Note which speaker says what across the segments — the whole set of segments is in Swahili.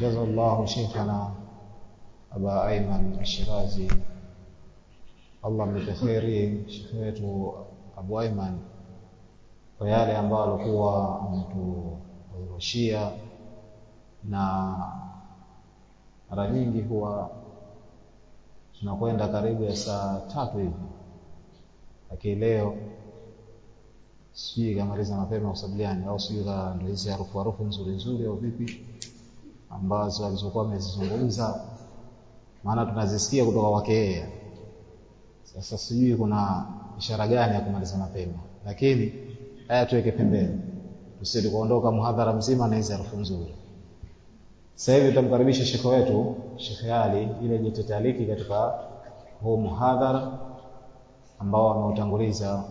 Speaker 1: جزا الله شيخنا أبا أيمن الشرازي Allah mlipe kheri shekhe wetu Abu Aiman kwa yale ambayo alikuwa ameturushia, na mara nyingi huwa tunakwenda karibu ya saa tatu hivi, lakini leo sijui kamaliza mapema usabiliani au sijui ndio hizi harufu harufu nzuri nzuri au vipi ambazo alizokuwa amezizungumza, maana tunazisikia kutoka kwake yeye. Sasa sijui kuna ishara gani ya kumaliza mapema, lakini haya tuweke pembeni, tusije kuondoka muhadhara mzima na hizi harufu nzuri. Sasa hivi tutamkaribisha shekhe wetu Sheikh Ali ili ajitetaliki katika huu muhadhara ambao ameutanguliza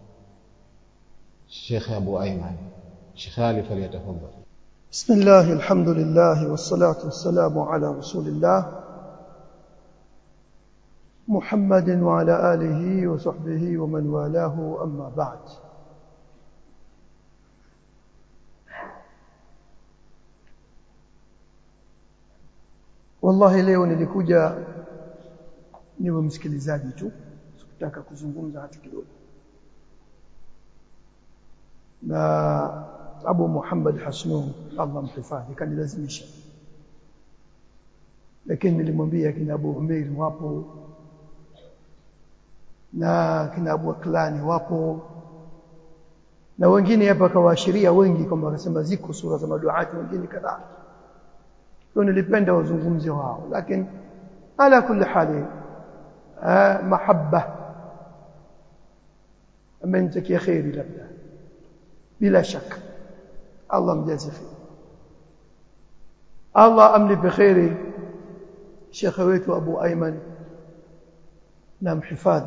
Speaker 1: Sheikh Abu Aiman. Sheikh Ali falyatafadhal.
Speaker 2: بسم الله الحمد لله والصلاة والسلام على رسول الله محمد وعلى آله وصحبه ومن والاه أما بعد wallahi leo nilikuja niwe msikilizaji tu sikutaka kuzungumza hata kidogo na Abu Muhammad Hasnun Allah mhifadhi kanilazimisha lakini nilimwambia kina Abu Umair wapo na kina Abu Aklani wapo na wengine hapa kawaashiria wengi kwamba wakasema ziko sura za maduati wengine kadhaa kwa nilipenda wazungumze wao lakini ala kulli hali mahabba amenitakia khairi labda bila shaka Allah mjazi khair Allah amlipe khairi Sheikh wetu Abu Ayman na mhifadhi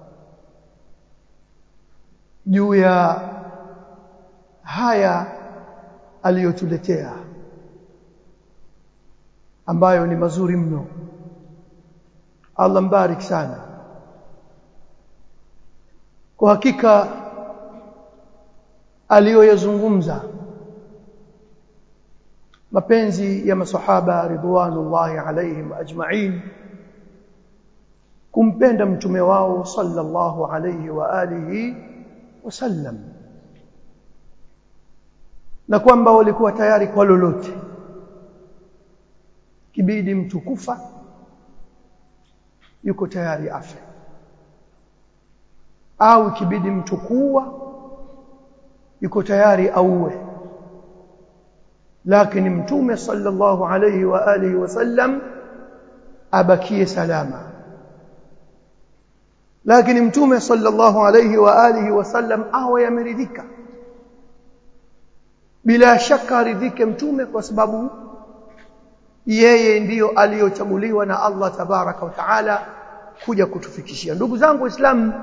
Speaker 2: juu ya haya aliyotuletea ambayo ni mazuri mno Allah mbarik sana kwa hakika aliyoyazungumza mapenzi ya masahaba ridwanullahi alaihim ajma'in kumpenda mtume wao sallallahu alayhi wa alihi wasallam na kwamba walikuwa tayari kwa lolote kibidi mtu kufa yuko tayari afe au kibidi mtu kuwa yuko tayari auwe lakini mtume sallallahu alayhi wa alihi wasallam abakie salama lakini mtume sallallahu alayhi wa alihi wasallam awe ameridhika bila shaka aridhike mtume kwa sababu yeye ndiyo aliyochaguliwa na Allah tabaraka wa taala kuja kutufikishia ndugu zangu waislamu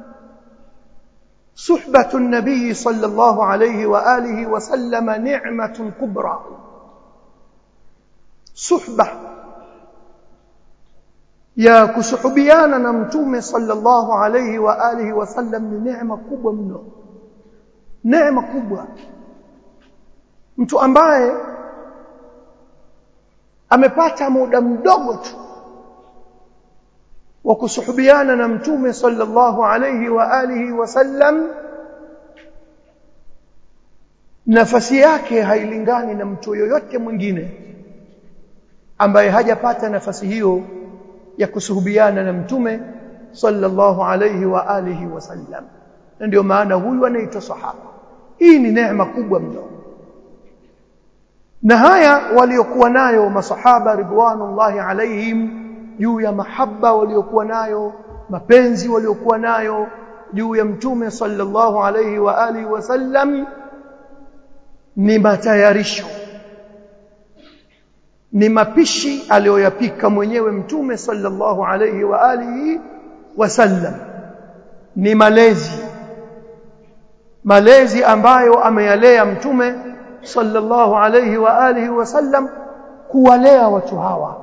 Speaker 2: suhbatu nabii sallallahu alayhi wa alihi wasallam ni'matun kubra suhba ya kusuhubiana na mtume sallallahu alayhi wa alihi wasallam ni neema kubwa mno neema kubwa mtu ambaye amepata muda mdogo tu wa kusuhubiana na mtume sallallahu alayhi wa alihi wasallam nafasi yake hailingani na mtu yoyote mwingine ambaye hajapata nafasi hiyo ya kusuhubiana na mtume sallallahu alayhi wa alihi wasallam na ndio maana huyu anaitwa sahaba hii ni neema kubwa mno na haya waliokuwa nayo masahaba ridwanullahi alaihim juu ya mahaba waliokuwa nayo mapenzi waliokuwa nayo juu ya mtume sallallahu alayhi wa alihi wasallam ni matayarisho ni mapishi aliyoyapika mwenyewe mtume sallallahu alayhi wa alihi wasallam ni malezi malezi ambayo ameyalea mtume sallallahu alayhi wa alihi wasallam kuwalea watu hawa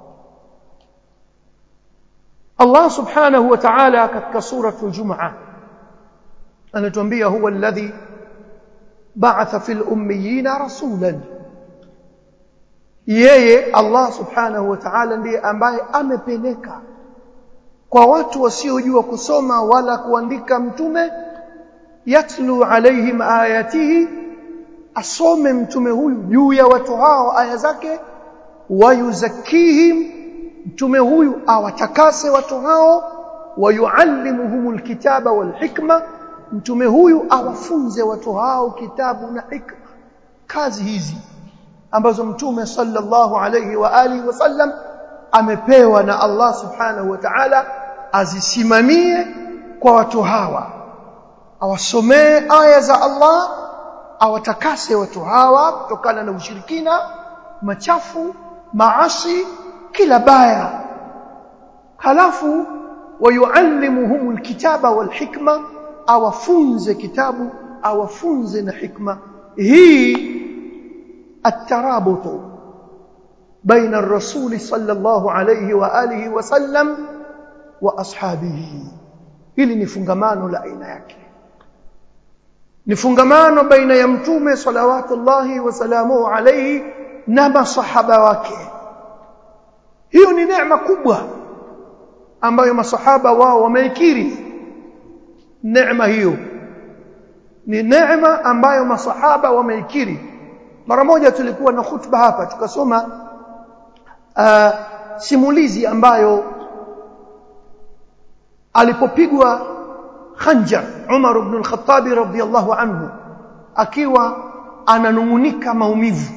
Speaker 2: Allah subhanahu wa ta'ala katika suratul Jumu'ah anatuambia huwa alladhi ba'atha fil ummiyina rasulan yeye Allah subhanahu wa ta'ala ndiye ambaye amepeleka kwa watu wasiojua kusoma wala kuandika mtume yatlu alaihim ayatihi asome mtume huyu juu ya watu hao aya zake wayuzakihim mtume huyu awatakase watu hao wayuallimuhumul kitaba wal hikma mtume huyu awafunze watu hao kitabu na hikma kazi hizi ambazo mtume sallallahu alayhi wa alihi wasallam amepewa na Allah subhanahu wa ta'ala azisimamie kwa watu hawa awasomee aya za Allah awatakase watu hawa kutokana na ushirikina machafu maasi kila baya halafu wayuallimuhum alkitaba walhikma awafunze kitabu awafunze na hikma hii الترابط بين الرسول صلى الله عليه واله وسلم واصحابه hili ni fungamano la aina yake ni fungamano baina ya mtume salawatullahi wasalamuhu alayhi na masahaba wake hiyo ni neema kubwa ambayo masahaba wao wameikiri neema hiyo ni neema ambayo masahaba wameikiri mara moja tulikuwa na khutba hapa tukasoma uh, simulizi ambayo alipopigwa Khanjar Umar ibn al-Khattab radhiyallahu anhu akiwa ananungunika maumivu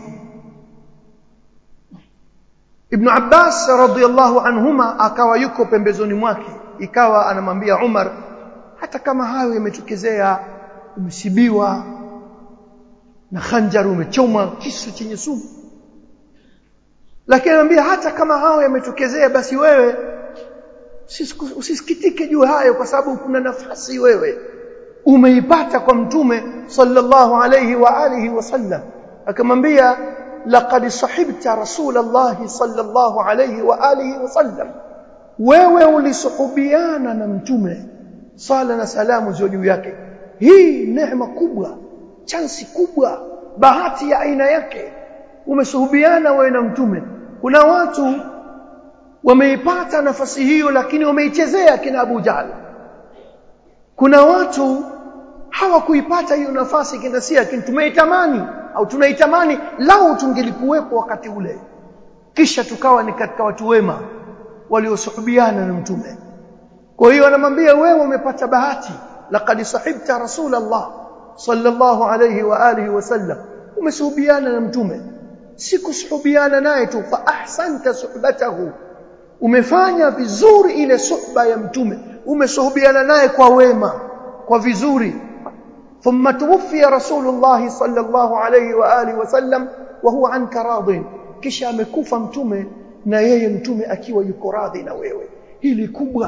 Speaker 2: Ibn Abbas radhiyallahu anhuma akawa yuko pembezoni mwake ikawa anamwambia Umar hata kama hayo yametokezea umesibiwa na khanjar umechoma kisu chenye sumu lakini anambia hata kama hao yametokezea basi wewe usisikitike juu hayo kwa sababu kuna nafasi wewe umeipata kwa mtume sallallahu alayhi wa alihi wasallam akamwambia laqad sahibta rasulullah sallallahu alayhi wa alihi wasallam wewe ulisuhubiana na mtume sala na salamu ziwe juu yake hii neema kubwa chansi kubwa bahati ya aina yake umesuhubiana wewe na mtume kuna watu wameipata nafasi hiyo lakini wameichezea kina Abu Jahl kuna watu hawakuipata hiyo nafasi kina si lakini tumeitamani au tunaitamani lau tungelikuwepo wakati ule kisha tukawa ni katika watu wema waliosuhubiana na mtume kwa hiyo anamwambia wewe umepata bahati laqad sahibta rasulullah sallallahu alayhi wa alihi wasallam umesuhubiana na mtume si kusuhubiana naye tu fa ahsanta suhbatahu umefanya vizuri ile suhba ya mtume umesuhubiana naye kwa wema kwa vizuri thumma tuwfiya rasulullah sallallahu alayhi wa alihi wasallam wa huwa anka radin kisha amekufa mtume na yeye mtume akiwa yuko radhi na wewe hili kubwa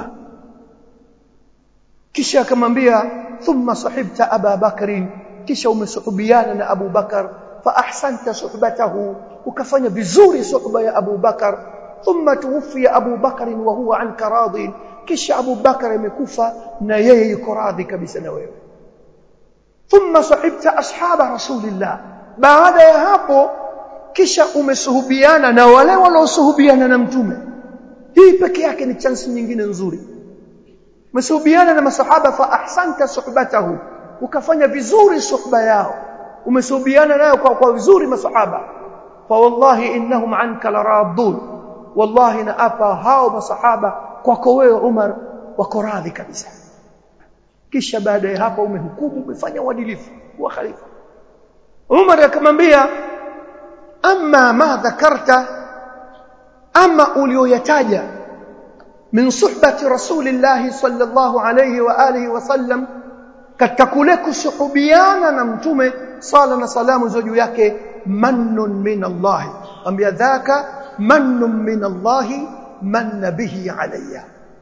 Speaker 2: kisha akamwambia thumma sahibta aba bakrin kisha umesuhubiana na Abu Bakar fa ahsanta suhbatahu ukafanya vizuri suhba ya Abu Bakar thumma tuwfiya Abu Bakar wa huwa anka radin kisha Abu Bakar amekufa na yeye yuko radhi kabisa na wewe thumma sahibta ashaba rasulillah baada ya hapo kisha umesuhubiana na wale waliosuhubiana na mtume hii peke yake ni chance nyingine nzuri umesuhubiana na masahaba fa ahsanta suhbatahu ukafanya vizuri suhba yao umesuhubiana nayo kwa, kwa vizuri masahaba fa wallahi innahum anka laradun wallahi na apa hao masahaba kwako wewe Umar wako radhi kabisa kisha baada ya hapo umehukumu umefanya uadilifu wa khalifa Umar akamwambia amma ma dhakarta ama ulioyataja min suhbati rasulillahi sallallahu alayhi wa alihi wasallam katika kule kusuhubiana na mtume sala na salamu za juu yake mannun min Allah ambia dhaka mannun min Allah manna bihi alayya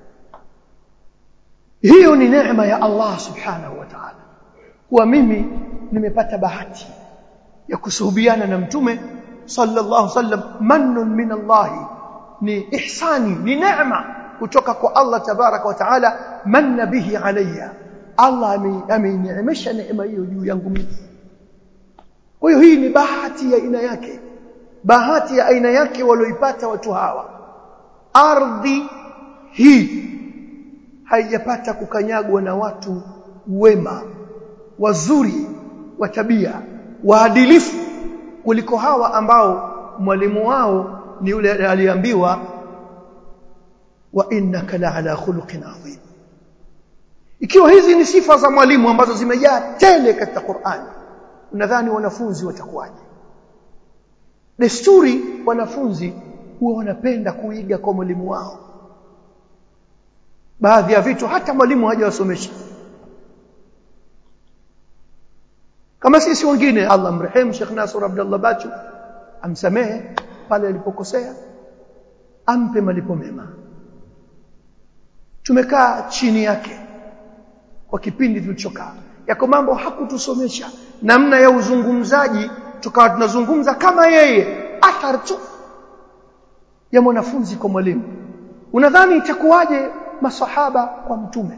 Speaker 2: hiyo ni neema ya Allah subhanahu wa ta'ala kuwa mimi nimepata bahati ya kusuhubiana na mtume sallallahu alaihi wasallam mannun min Allah ni ihsani ni neema kutoka kwa Allah tabaraka wa taala manna bihi alayya Allah amenineemesha neema hiyo juu yangu mimi kwa hiyo hii ni bahati ya aina yake bahati ya aina yake walioipata watu hawa ardhi hii haijapata kukanyagwa na watu wema wazuri wa tabia waadilifu kuliko hawa ambao mwalimu wao ni yule aliambiwa wa innaka la ala khuluqin adhim ikiwa hizi ni sifa za mwalimu ambazo zimejaa tele katika Qur'ani unadhani wanafunzi watakuwaje desturi wanafunzi huwa wanapenda kuiga kwa mwalimu wao baadhi ya vitu hata mwalimu hajawasomesha kama sisi wengine Allah mrehemu Sheikh Nasr Abdullah Bachu amsamehe pale alipokosea ampe malipo mema tumekaa chini yake kwa kipindi tulichokaa yako mambo hakutusomesha namna ya uzungumzaji tukawa tunazungumza kama yeye athari tu ya mwanafunzi kwa mwalimu unadhani itakuwaje masahaba kwa mtume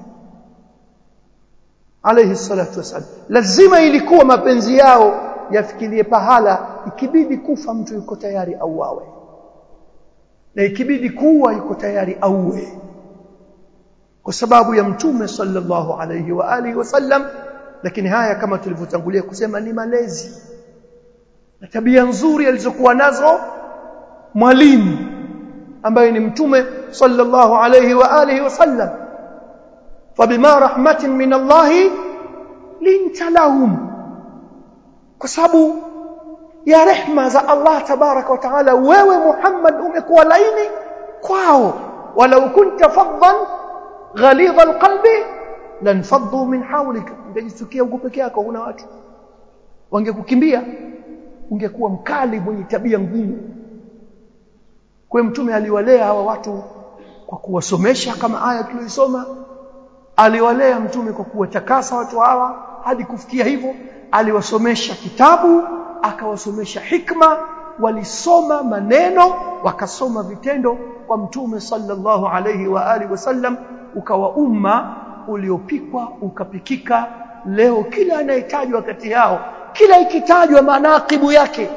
Speaker 2: alayhi salatu wasallam lazima ilikuwa mapenzi yao yafikirie pahala ikibidi kufa mtu yuko tayari auawe na ikibidi kuwa yuko tayari auwe kwa sababu ya mtume sallallahu alayhi wa alihi wasallam lakini haya kama tulivyotangulia kusema ni malezi na tabia nzuri alizokuwa nazo mwalimu ambaye ni mtume sallallahu alayhi wa alihi wasallam fabima rahmatin min Allah linta lahum kwa sababu ya rehma za Allah tabaraka wa taala wewe Muhammad umekuwa laini kwao walau kunta faddan ghalidha alqalbi lanfaddu min hawlik ungejisikia uko peke yako huna watu wangekukimbia ungekuwa mkali mwenye tabia ngumu kwa mtume aliwalea hawa watu kwa kuwasomesha kama aya tuliyosoma aliwalea mtume kwa kuwatakasa watu hawa hadi kufikia hivyo aliwasomesha kitabu akawasomesha hikma walisoma maneno wakasoma vitendo kwa mtume sallallahu alayhi wa alihi wasallam ukawa umma uliopikwa ukapikika leo kila anayetajwa kati yao kila ikitajwa manaqibu yake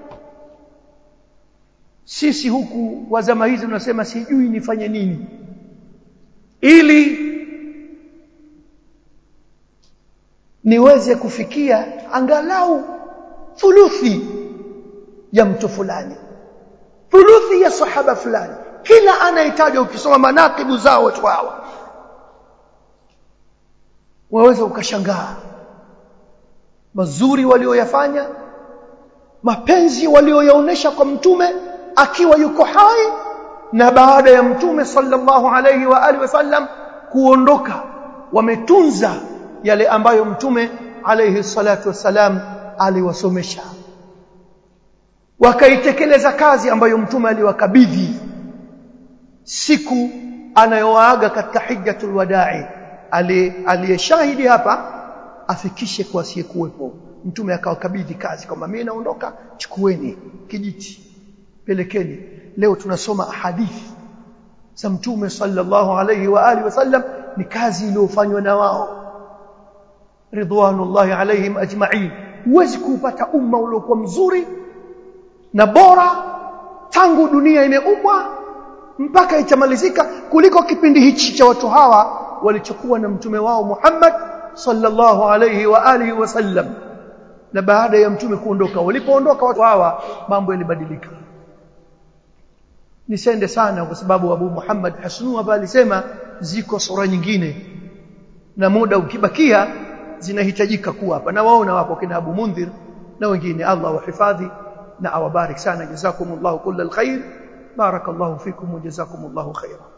Speaker 2: sisi huku wa zama hizi tunasema sijui nifanye nini ili niweze kufikia angalau thuluthi ya mtu fulani thuluthi ya sahaba fulani kila anayetajwa ukisoma manaqibu zao watu hawa waweza ukashangaa mazuri walioyafanya mapenzi walioyaonesha kwa mtume akiwa yuko hai na baada ya mtume sallallahu alayhi wa alihi wasallam kuondoka wametunza yale ambayo mtume alayhi salatu wasalam aliwasomesha wakaitekeleza kazi ambayo mtume aliwakabidhi siku anayowaaga katika hijjatul wadai aliyeshahidi hapa afikishe kwa asiyekuwepo mtume akawakabidhi kazi kwamba mimi naondoka chukueni kijiti pelekeni leo tunasoma hadithi za mtume sallallahu alayhi wa alihi wasallam ni kazi iliyofanywa na wao ridwanullahi alaihim ajma'in huwezi kupata umma uliokuwa mzuri na bora tangu dunia imeumbwa mpaka itamalizika kuliko kipindi hichi cha watu hawa walichokuwa na mtume wao Muhammad sallallahu alayhi wa alihi wasallam na baada ya mtume kuondoka walipoondoka watu hawa mambo yalibadilika nisende sana kwa sababu Abu Muhammad Hasnu hapa alisema ziko sura nyingine na muda ukibakia zinahitajika kuwa hapa na waona wapo kina Abu Mundhir na wengine Allah wahifadhi na awabarik sana jazakumullahu kullal khair barakallahu fikum wa jazakumullahu khairan